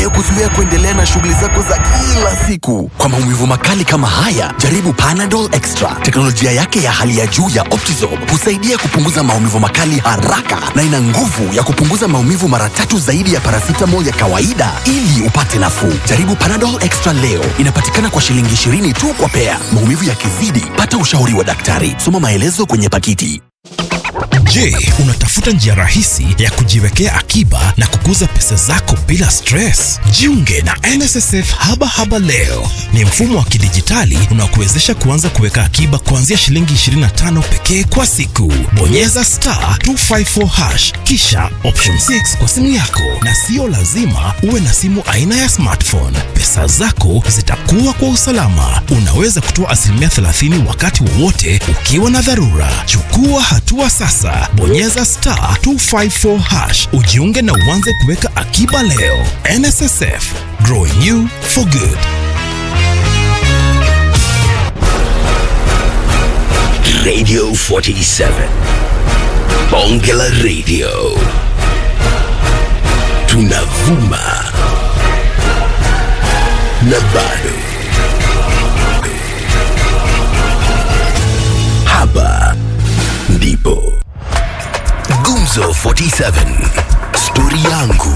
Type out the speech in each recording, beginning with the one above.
kuzuia kuendelea na shughuli zako za kila siku. Kwa maumivu makali kama haya, jaribu Panadol Extra. Teknolojia yake ya hali ya juu ya Optizorb husaidia kupunguza maumivu makali haraka na ina nguvu ya kupunguza maumivu mara tatu zaidi ya paracetamol ya kawaida ili upate nafuu. Jaribu Panadol Extra leo. Inapatikana kwa shilingi 20 tu kwa pea. Maumivu yakizidi, pata ushauri wa daktari. Soma maelezo kwenye pakiti. Je, unatafuta njia rahisi ya kujiwekea akiba na kukuza pesa zako bila stress? Jiunge na NSSF Haba Haba leo. Ni mfumo wa kidijitali unaokuwezesha kuanza kuweka akiba kuanzia shilingi 25 pekee kwa siku. Bonyeza star 254 hash kisha option 6 kwa simu yako, na sio lazima uwe na simu aina ya smartphone. Pesa zako zitakuwa kwa usalama. Unaweza kutoa asilimia 30 wakati wowote ukiwa na dharura. Chukua hatua sasa, bonyeza star 254 hash ujiunge na uanze kuweka akiba leo. NSSF, growing you for good. Radio 47. Bonge la Radio. Tunavuma. Na bado. Hapa ndipo. Gumzo 47. Stori yangu.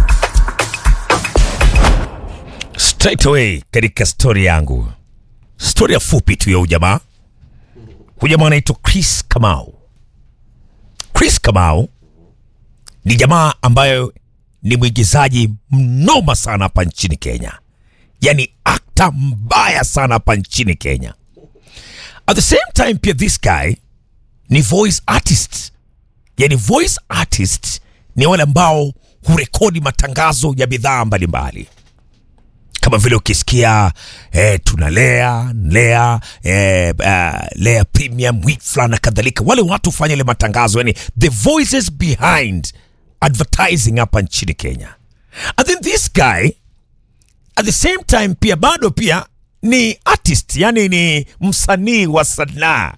straight away katika stori yangu stori ya fupi tu ya ujamaa hujamaa anaitwa chris kamau chris kamau ni jamaa ambayo ni mwigizaji mnoma sana hapa nchini kenya yani akta mbaya sana hapa nchini kenya at the same time pia this guy ni voice artist yani voice artist ni wale ambao hurekodi matangazo ya bidhaa mbalimbali kama vile ukisikia eh, tunalea lea eh, uh, lea premium wheat na kadhalika wale watu hufanya ile matangazo yani the voices behind advertising hapa nchini kenya and then this guy at the same time pia bado pia ni artist yani ni msanii wa sanaa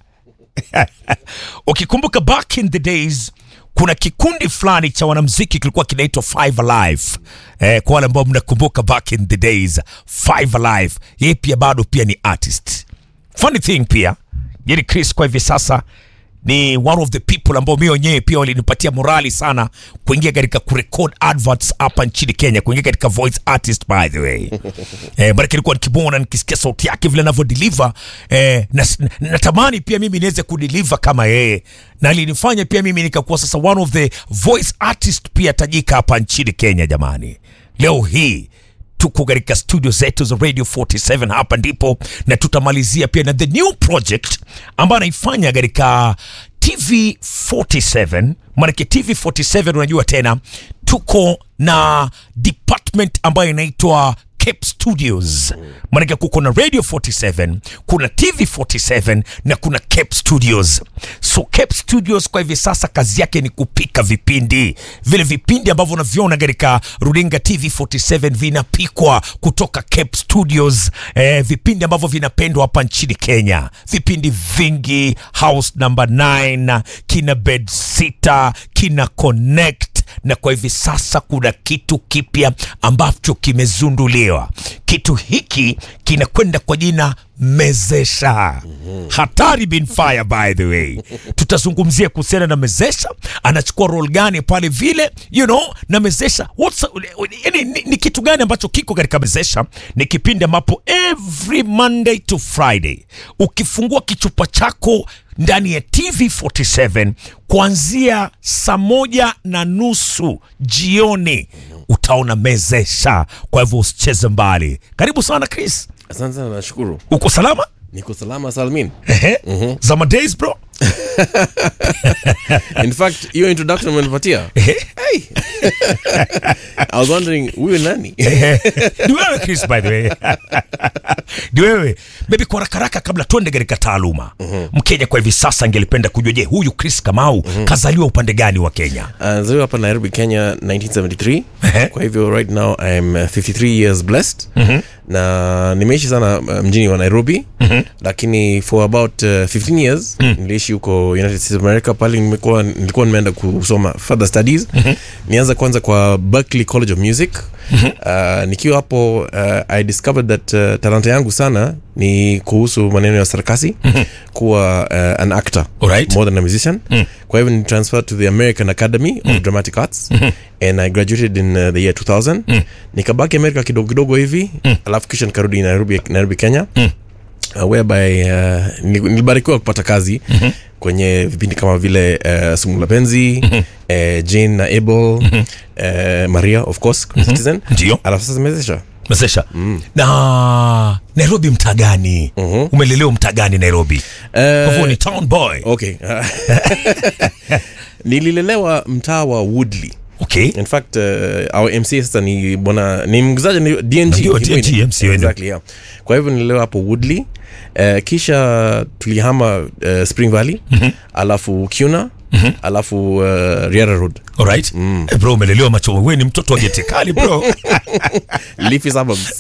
ukikumbuka back in the days kuna kikundi fulani cha wanamziki kilikuwa kinaitwa Five Alive eh, kwa wale ambao mnakumbuka back in the days Five Alive yeye pia bado pia ni artist funny thing pia yani Chris kwa hivi sasa ni one of the people ambao mi wenyewe pia walinipatia morali sana kuingia katika kurecord adverts hapa nchini Kenya, kuingia katika voice artist by the way eh, maana nilikuwa nikimwona nikisikia sauti yake vile anavyo deliver eh, na, natamani pia mimi niweze kudeliver kama yeye, na alinifanya pia mimi nikakuwa sasa one of the voice artist pia tajika hapa nchini Kenya. Jamani, leo hii tuko katika studio zetu za radio 47 hapa ndipo na tutamalizia pia na the new project ambayo anaifanya katika tv 47 maanake tv 47 unajua tena tuko na department ambayo inaitwa Cape Studios. Maanake kuko na Radio 47, kuna TV 47 na kuna Cape Studios. So Cape Studios kwa hivi sasa kazi yake ni kupika vipindi. Vile vipindi ambavyo unaviona katika runinga TV 47 vinapikwa kutoka Cape Studios. Eh, vipindi ambavyo vinapendwa hapa nchini Kenya. Vipindi vingi, House number 9, kina Bed Sitter, kina Connect na kwa hivi sasa kuna kitu kipya ambacho kimezunduliwa. Kitu hiki kinakwenda kwa jina Mezesha. Hatari bin fire by the way. Tutazungumzia kuhusiana na Mezesha, anachukua role gani pale vile, you know, na Mezesha what's, yani, ni, ni kitu gani ambacho kiko katika Mezesha? Ni kipindi ambapo every Monday to Friday ukifungua kichupa chako ndani ya TV47 kuanzia saa moja na nusu jioni utaona Mezesha. Kwa hivyo usicheze mbali. Karibu sana Chris, Asante sana, nashukuru. uko salama? Niko salama Salmin. Ehe. Zama days bro. In fact, hiyo introduction umenipatia. Ehe. Hey. I was wondering huyu nani? ni wewe Chris by the way ni wewe maybe kwa haraka haraka kabla tuende katika taaluma mkenya kwa hivi sasa angelipenda kujua je huyu Chris Kamau kazaliwa upande gani wa Kenya Anazaliwa hapa Nairobi, Kenya 1973. Ehe. Kwa hivyo right now I'm uh, 53 years blessed. Na nimeishi sana uh, mjini wa Nairobi. Lakini for about uh, 15 years niliishi huko United States of America pale nimekuwa nilikuwa nimeenda kusoma further studies. Nianza kwanza kwa Berklee College of Music uh, nikiwa hapo uh, i discovered that uh, talanta yangu sana ni kuhusu maneno ya sarkasi kuwa uh, an actor Alright. more than a musician kwa hivyo ni transferred to the american academy of dramatic arts and i graduated in uh, the year 2000 nikabaki amerika kidogo kidogo hivi alafu kisha nikarudi nairobi, nairobi kenya uh, whereby uh, nil- nilibarikiwa kupata kazi mm-hmm. kwenye vipindi kama vile uh, sumu la penzi mm-hmm. uh, jane na abel mm-hmm. uh, maria of course mm-hmm. citizen Ndio. alafu sasa mezesha mesesha na nairobi mtaa gani umelelewa mtaa gani nairobi kwa hivyo ni town boy okay nililelewa mtaa wa woodley okay in fact uh, our mc sasa ni bwana ni mgizaji ni dng Ndio, Kimwini. DNG, MC wenu. exactly, yeah. kwa hivyo nilelewa hapo woodley uh, kisha tulihama uh, spring valley mm-hmm. alafu cuna mm-hmm. alafu uh, riara road alright Eh, bro umelelewa macho wewe ni mtoto wa getekali bro leafy suburbs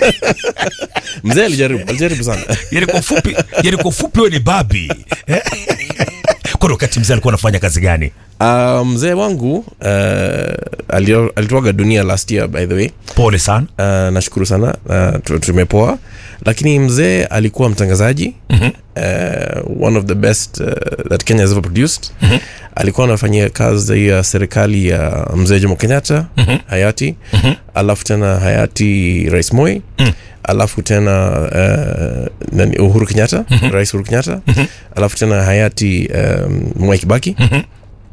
mzee alijaribu alijaribu sana yani kwa ufupi yani kwa ufupi wewe ni babi Eh? kwa wakati mzee alikuwa anafanya kazi gani uh, mzee wangu uh, alio- alituaga dunia last year by the way pole sana uh, nashukuru sana uh, tu- tumepoa lakini mzee alikuwa mtangazaji mm-hmm. uh, one of the best uh, that kenya has ever produced mm-hmm. alikuwa anafanyia kazi ya serikali ya mzee jomo kenyatta mm-hmm. hayati mm-hmm. alafu tena hayati rais moi mm alafu tena uh, nani, uhuru kenyatta mm-hmm. rais uhuru kenyatta mm-hmm. alafu tena hayati um, mwai kibaki mm-hmm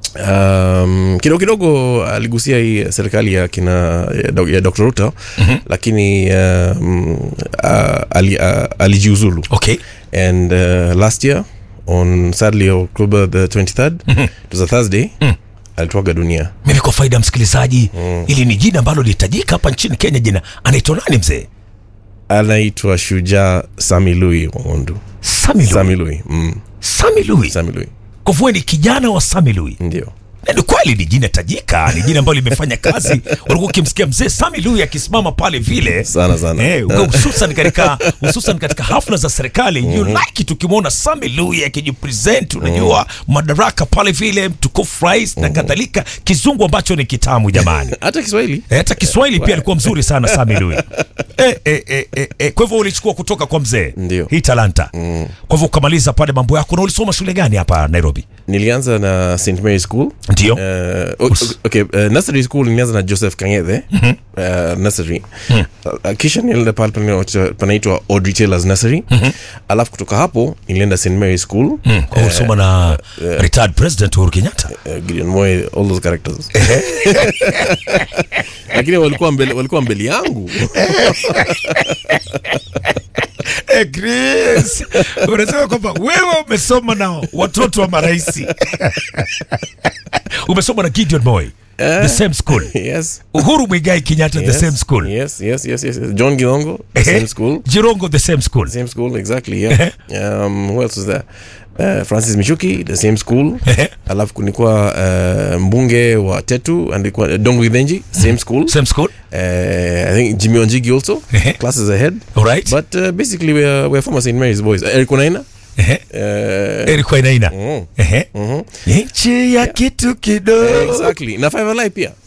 um, kidogo kidogo aligusia hii serikali ya kina ya, Do- ya dr ruto mm-hmm. lakini um, uh, ali, uh, alijiuzulu okay and uh, last year on sadly october the 23rd mm-hmm. it was a thursday mm. alituaga dunia mimi kwa faida ya msikilizaji ili ni jina ambalo lihitajika hapa nchini kenya jina anaitwa nani mzee anaitwa shujaa sami lui wangondu sami Lui. sami lui mm. sami Lui. sami lui kwa hivyo wewe ni kijana wa sami Lui. ndio na ni kweli ni jina tajika ni jina ambalo limefanya kazi ulikuwa ukimsikia mzee sami Lui akisimama pale vile Sana, sana. eh, uga- hususan katika hususan katika hafla za serikali you like it ukimwona sami Lui akijipresent unajua madaraka pale vile mtukufu rais na kadhalika kizungu ambacho ni kitamu jamani hata kiswahili Eh, hata kiswahili pia alikuwa mzuri sana sami Lui eh, eh, eh, eh, eh. kwa hivyo ulichukua kutoka kwa mzee Ndio. hii talanta mm. kwa hivyo ukamaliza pale mambo yako na ulisoma shule gani hapa nairobi nilianza na st mary school ndio Uh, o- okay, uh, nursery school nilianza na joseph kangethe uh, nursery uh, kisha nilienda pale panaitwa- panaitwa audrey taylors nursery alafu kutoka hapo nilienda st mary school kwa hivyo ulisoma na retired president uhuru kenyatta uh, gideon moy all those characters lakini walikuwa mbele, walikuwa mbele yangu Eh, Chris, unasema kwamba wewe umesoma na watoto wa maraisi umesoma na gideon moy the same school yes uhuru mwigai kenyatta the yes, same school yes yes yes yes yes. john gilongo the Ehe. same school jirongo the same school same school exactly yeah um, who else was there uh, francis michuki the same school Ehe. alafu kulikuwa uh, mbunge wa tetu andikuwa dongo githenji same school same school uh, i think jimmy onjigi also Ehe. classes ahead alright but uh, basically we're, we're former st mary's boys uh, eric onaina Ehe. uh, Eric Wainaina. mm, Ehe. nchi ya kitu kidogo exactly na five alive pia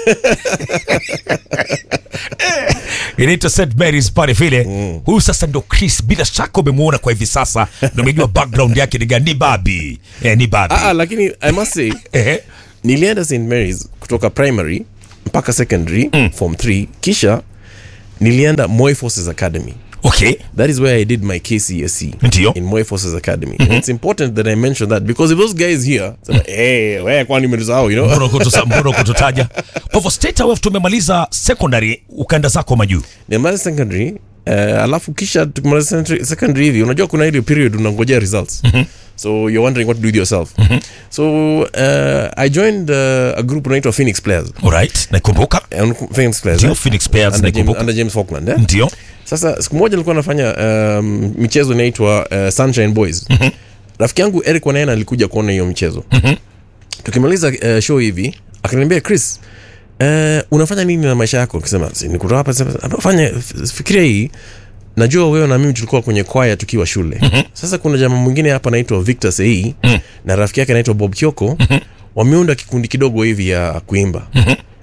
inaitwa st marys pale vile huyu sasa ndo chris bila shaka umemwona kwa hivi sasa ndo umejua background yake ni gani ni babi eh, ni babi ah, ah, lakini i must say Ehe. nilienda st marys kutoka primary mpaka secondary mm. form 3 kisha nilienda moy forces academy okay That is where I did my KCSE Ndio. in Moy Forces Academy. And it's important that I mention that because if those guys here, say, hey, where kwani umesahau, you know? mbona kutusa- mbona kututaja kwa hivyo state away tumemaliza secondary ukaenda zako majuu Nimaliza secondary uh, alafu kisha tukimaliza secondary- secondary hivi unajua kuna ile period unangojea results so you're wondering what to do with yourself so uh, i joined uh, a group unaitwa phoenix players alright naikumbuka And phoenix players ndio eh? phoenix players under, James, naikumbuka under james falkland eh? ndio sasa siku moja nilikuwa nafanya um, michezo inaitwa uh, sunshine boys mm-hmm. rafiki yangu eric wanaena alikuja kuona hiyo mchezo mm-hmm. tukimaliza uh, show hivi akaniambia chris uh, unafanya nini na maisha yako kisema nikutoa hapa sema, "Hapa fanya f- fikiria hii najua wewe na mimi tulikuwa kwenye kwaya tukiwa shule mm-hmm. sasa kuna jamaa mwingine hapa anaitwa victor sei mm-hmm. na rafiki yake anaitwa bob kioko mm-hmm. wameunda kikundi kidogo hivi ya kuimba mm-hmm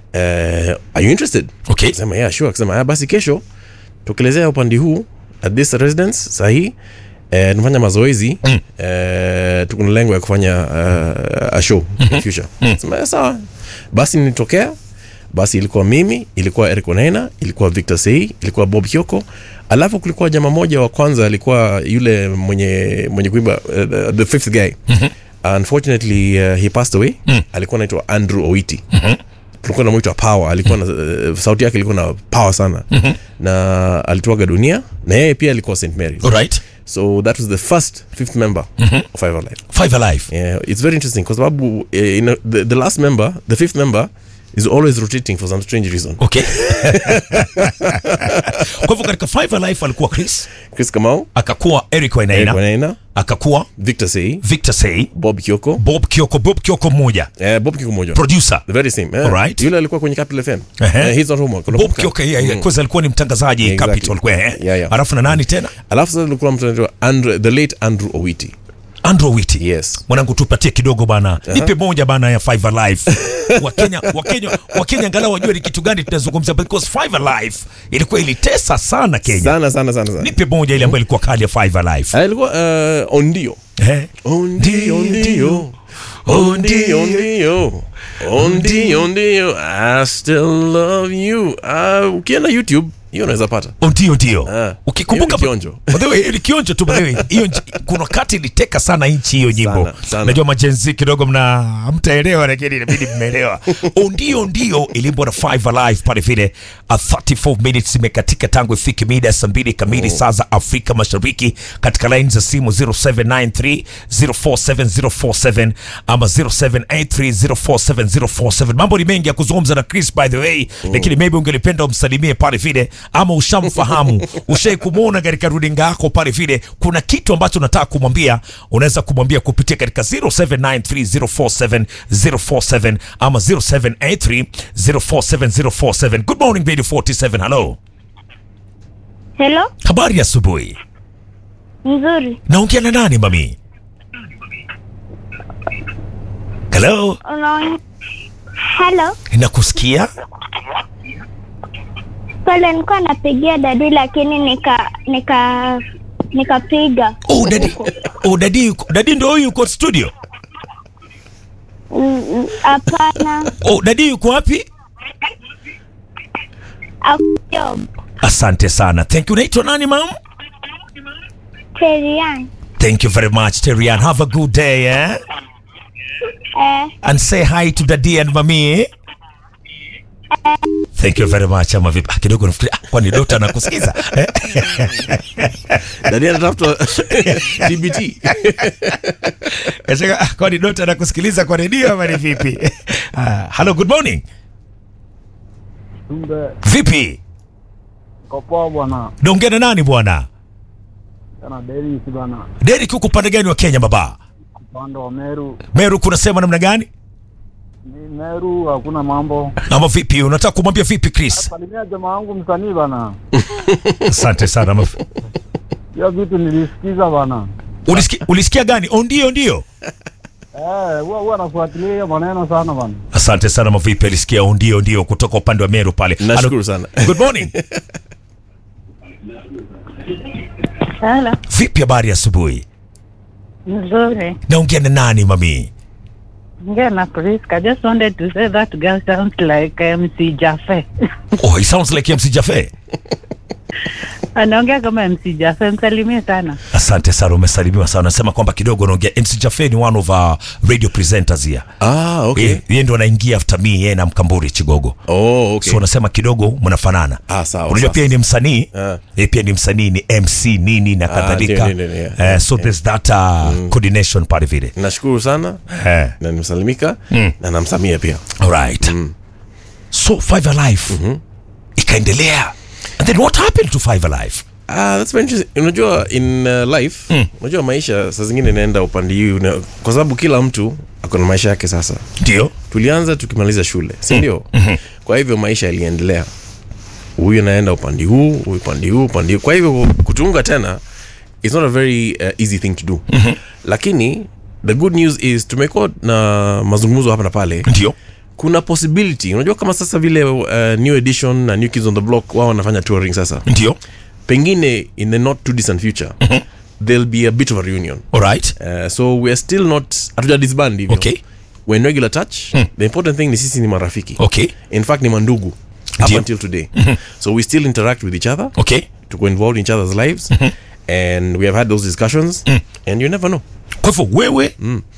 uh, are you interested Okay. sema yeah sure akasema ah, basi kesho tukelezea upande huu at this residence sahii eh, tunafanya mazoezi mm. eh, tukuna lengo ya kufanya uh, a show mm-hmm. future mm. sema "Eh, sawa basi nilitokea basi ilikuwa mimi ilikuwa eric onaina ilikuwa victor sei ilikuwa bob kyoko alafu kulikuwa jama moja wa kwanza alikuwa yule mwenye mwenye kuimba uh, the, the fifth guy mm-hmm. unfortunately uh, he passed away mm. alikuwa anaitwa andrew oiti mm-hmm tulikuwa namwitwa power alikuwa na uh, sauti yake ilikuwa na power sana mm-hmm. na alituaga dunia na yeye pia alikuwa st mary alright so that was the first fifth member mm-hmm. of five alive five alive yeah, it's very interesting kwa sababu uh, you know, the, the last member the fifth member is always rotating for some strange reason okay kwa hivyo katika five alive alikuwa chris chris kamau akakuwa eric Eric wainaina Wanaina, akakuwa victor sei victor sei bob kioko bob kioko bob kioko mmoja uh, bob kioko moja producer the very same yeah. Alright. yule alikuwa kwenye capital fm Ehe. uh, he's not homework bob unakumbuka? kioko yeah, yeah, kwanza alikuwa ni mtangazaji Exactly. capital kwa eh Yeah, yeah. alafu na nani tena alafu sasa tulikuwa mtu anaitwa Andre- the late andrew owiti andrew witi yes mwanangu tupatie kidogo bana nipe moja bana ya five alive wakenya wakenya wakenya angalau wajue ni kitu gani tunazungumzia because five alive ilikuwa ilitesa sana kenya sana sana sana sana nipe moja ile ambayo ilikuwa kali ya five alive Ah, ilikuwa uh, ondio eh ondio ondio ondio ondio ondio ondio i still love you uh, ukienda youtube hiyo unaweza pata ndio ndio Ah, ukikumbuka hiyo ni kionjo. By the way, hiyo ni kionjo tu by the way. hiyo nji- kuna wakati iliteka sana nchi hiyo nyimbo Sana, sana. najua majenzi kidogo mna hamtaelewa lakini inabidi mmeelewa Oh, ndio ndio ilimbwa na five alive pale vile a 34 minutes imekatika tangu ifike mida ya saa mbili kamili saa za afrika mashariki katika laini za simu 0793 047047 ama 0783047047 mambo ni mengi ya kuzungumza na chris by the way lakini maybe ungelipenda umsalimie pale vile ama ushamfahamu ushai kumwona katika runinga yako pale vile kuna kitu ambacho unataka kumwambia unaweza kumwambia kupitia katika 0793047047 ama 0783047047 good morning radio 47 hello Hello, habari ya asubuhi nzuri. naongea na nani mami hello Unaona? Hello, nakusikia pale nilikuwa napigia dadi lakini nika nika nikapiga. oh dadi oh dadi yuko- dadi ndo huyu yuko studio Mm, mm, Hapana, oh dadi yuko wapi akujob asante sana thank you unaitwa nani mam Terian. thank you very much terian have a good day eh? Eh, and say hi to daddy and mami eh? thank you very much ama vipi ah, kidogo nafikiri ah, kwani dota nakusikiza eh? dani anatafuta tbt Kasema, ah, kwani dota nakusikiliza kwa redio ama ni vipi ah, hello good morning Kumbe vipi kopoa bwana, naongea na nani bwana kana Dennis bwana, Derek huko upande gani wa Kenya baba upande wa Meru. Meru kunasema namna gani Ni Meru hakuna mambo. ama vipi unataka kumwambia vipi Chris Salimia jamaa wangu msanii bana, asante sana ama- hiyo vitu nilisikiza bana. ulisikia, ulisikia gani oh ndio ndio Eh, huwa huwa nafuatilia hiyo maneno sana bana. asante sana mavipi alisikia oh ndio ndio kutoka upande wa Meru pale nashukuru sana Hello. good morning hello. vipi habari ya asubuhi Nzuri. naongea na nani mami Ngea na Priska. Just wanted to say that girl sounds like MC Jaffe. oh it sounds like MC Jaffe Anaongea kama MC Jaffe, msalimie sana. asante sana umesalimiwa sana nasema kwamba kidogo unaongea MC Jaffe ni one of our radio presenters here ah, okay. Yeye- yeye ndo anaingia after me yeye na mkamburi chigogo oh, okay. so unasema kidogo mnafanana Ah, sawa, unajua sawa, pia ni msanii Ah. yeye pia ni msanii ni mc nini na kadhalika ndio, ndio, ndio, yeah. Eh, so there's that uh, coordination pale vile nashukuru sana Eh, na nimesalimika Mm. na namsamia pia alright so five alive ikaendelea and then what happened to five alive Ah, that's very interesting. unajua in uh, life Mm. unajua maisha saa zingine inaenda upande hii una- kwa sababu kila mtu ako na maisha yake sasa ndio tulianza tukimaliza shule si ndio kwa hivyo maisha yaliendelea huyu anaenda upande huu huyu upande huu upande huu kwa hivyo kutunga tena it's not a very uh, easy thing to do lakini the good news is tumekuwa na mazungumzo hapa na pale ndio kuna possibility unajua kama sasa vile uh, new edition na new kids on the block wao wanafanya touring sasa ndio pengine in the not too distant future there'll be a bit of a reunion alright uh, so we're still not hatuja disband hivyo Okay. we're in regular touch the important thing ni sisi ni marafiki okay in fact ni mandugu up Ndio. until today so we still interact with each other okay tuko involved in each other's lives and we have had those discussions and you never know kwa hivyo wewe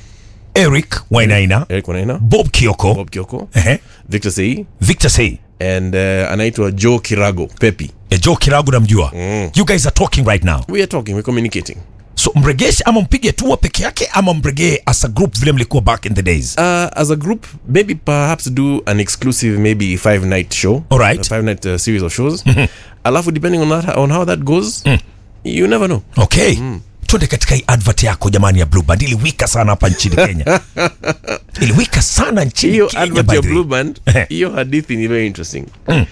eric wainaina eric wanaina bob kioko bob kioko Ehe. victor sei victor sei and uh, anaitwa joe kirago pepi eh, joe kiragu namjua you guys are talking right now we are talking we're communicating so mregeshe ama mpige tua peke yake ama mregee as a group vile mlikuwa back in the days uh, as a group maybe perhaps do an exclusive maybe five night show Alright. a five night uh, series of shows alafu depending on, that, on how that goes you never know okay twende katika hii advert yako jamani ya blue band iliwika sana hapa nchini kenya iliwika sana nchini hiyo kenya advert by ya the way. blue band hiyo hadithi ni very interesting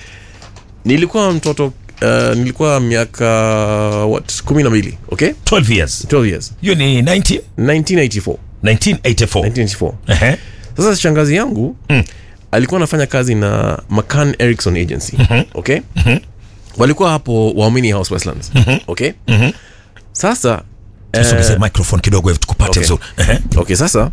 nilikuwa mtoto uh, nilikuwa miaka what kumi na mbili okay 12 years 12 years hiyo ni 19 1984 1984 1984 Ehe. sasa shangazi yangu alikuwa anafanya kazi na mccan erickson agency okay walikuwa hapo waamini house westlands okay sasa Tusogeze microphone kidogo hivi tukupate Okay. vizuri Ehe. okay sasa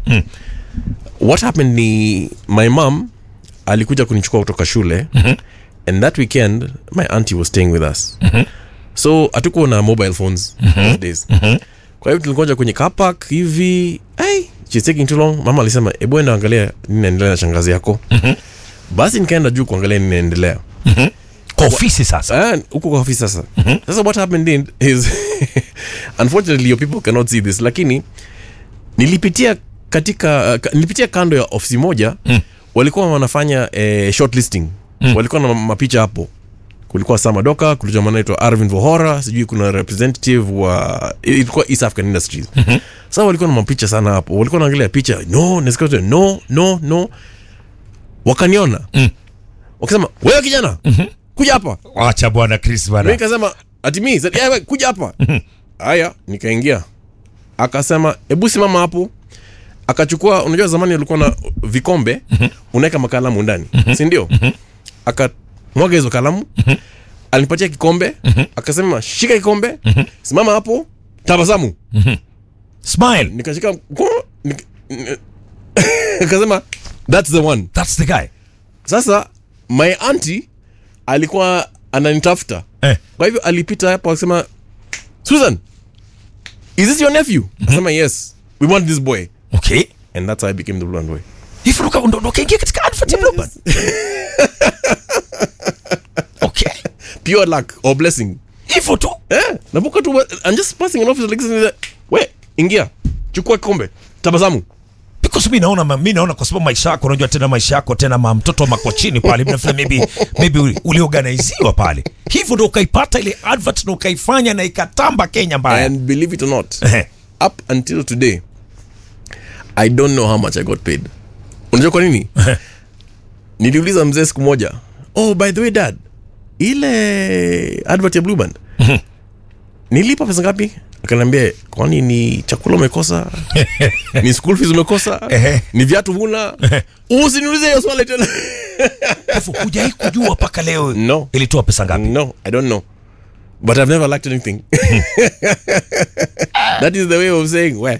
what happened ni my mom alikuja kunichukua kutoka shule and that weekend my auntie was staying with us so hatukuwa na mobile phones those days kwa hivyo tulikonja kwenye car park hivi hey, she's taking too long mama alisema ebu enda angalia nini naendelea na shangazi yako basi nikaenda juu kuangalia nini naendelea kwa ofisi sasa Ah, huko kwa ofisi sasa sasa what happened in is unfortunately your people cannot see this lakini nilipitia katika uh, nilipitia kando ya ofisi moja walikuwa wanafanya eh, shortlisting walikuwa na mapicha hapo kulikuwa samadoka kulikuwa mwana naitwa arvin vohora sijui kuna representative wa ilikuwa east african industries sasa walikuwa na mapicha sana hapo walikuwa naangalia picha no nasikia wote, no no no wakaniona wakasema wewe kijana kuja hapa acha bwana chris mi bana nikasema ati mi said, "Yeah, we, kuja hapa haya nikaingia akasema hebu simama hapo akachukua unajua zamani alikuwa na vikombe unaweka makalamu ndani si ndio akamwaga hizo kalamu alinipatia kikombe akasema shika kikombe simama hapo tabasamu smile nikashika mkono, nik- n- akasema thats the one that's the guy sasa my auntie alikuwa ananitafuta eh. kwa hivyo alipita hapo akasema susan is this your nephew akasema yes we want this boy okay and that's how i became the blonde boy hivi ndo uka- ndo ndo ukaingia katika advert ya Blue Band? okay pure luck or blessing hivyo tu eh nabuka tu i'm just passing an office like this and he's like, we ingia chukua kikombe tabasamu because mi naona ma- mi naona kwa sababu maisha yako unajua tena maisha yako tena ma mtoto makochini pale mnafila maybe maybe uli- uliorganiziwa pale hivyo ndo ukaipata ile advert na ukaifanya na ikatamba Kenya mbaya and believe it or not Ehe. up until today i don't know how much i got paid unajua kwa nini niliuliza mzee siku moja oh by the way dad ile advert ya blue band nilipa pesa ngapi akaniambia kwani ni chakula umekosa ni school fees umekosa ni viatu huna usiniulize hiyo swali tena hivyo hujai kujua mpaka leo No. ilitoa pesa ngapi no i don't know but i've never lacked anything that is the way of saying where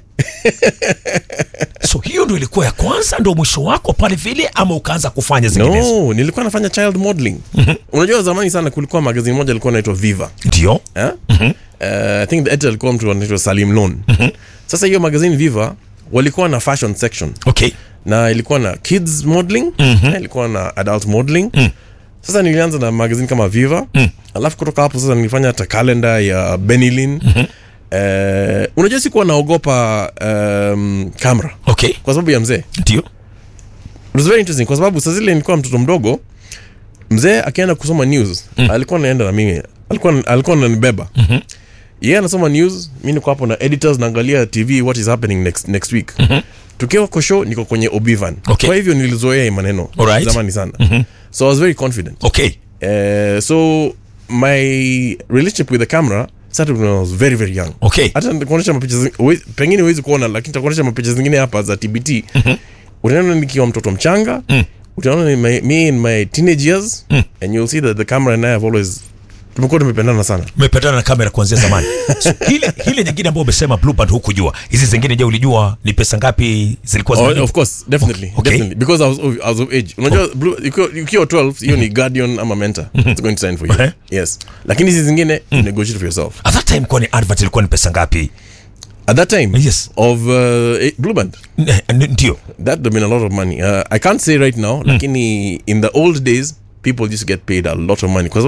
so hiyo ndo ilikuwa ya kwanza ndo mwisho wako pale vile ama ukaanza kufanya zinginezo no nilikuwa nafanya child modeling unajua zamani sana kulikuwa magazini moja ilikuwa naitwa viva ndio eh? uh, i think the editor alikuwa mtu anaitwa salim lon sasa hiyo magazini viva walikuwa na fashion section okay na ilikuwa na kids modeling na ilikuwa na adult modeling sasa nilianza na magazini kama viva alafu kutoka hapo sasa nilifanya hata kalenda ya benilin Eh, unajua sikuwa naogopa um, kamera okay kwa sababu ya mzee ndio it was very interesting kwa sababu saa zile nilikuwa mtoto mdogo mzee akienda kusoma news mm. alikuwa naenda na mimi alikuwa alikuwa ananibeba mm-hmm. yeye anasoma news mi niko hapo na editors naangalia tv what is happening next, next week mm-hmm. tukiwa kwa show niko kwenye obivan Okay. kwa hivyo nilizoea hii maneno Alright. zamani sana mm-hmm. so i was very confident okay uh, so my relationship with the camera started when i was very very young okay hata nikuonyesha mapicha zi- huwe- pengine huwezi kuona lakini takuonyesha mapicha zingine hapa za tbt unaona nikiwa mtoto mchanga utaona in my, me in my teenage years and you'll see that the camera and I have always tumekuwa tumependana sana mmepatana na kamera kuanzia zamani so, hile, hile nyingine ambayo umesema blue band hukujua hizi zingine je ulijua ni pesa ngapi zilikuwa Oh, zinalipa? of course definitely Okay. definitely because I was, of- I was of age unajua blue- ukiwa ukiwa 12 hiyo ni guardian ama mentor it's going to sign for you Okay. yes lakini hizi zingine you negotiate for yourself at that time kwani advert ilikuwa ni pesa ngapi at that time Yes. of uh, eh, blue band N- n- ndio that would have been a lot of money uh, i can't say right now lakini in the old days people used to get paid a lot of money because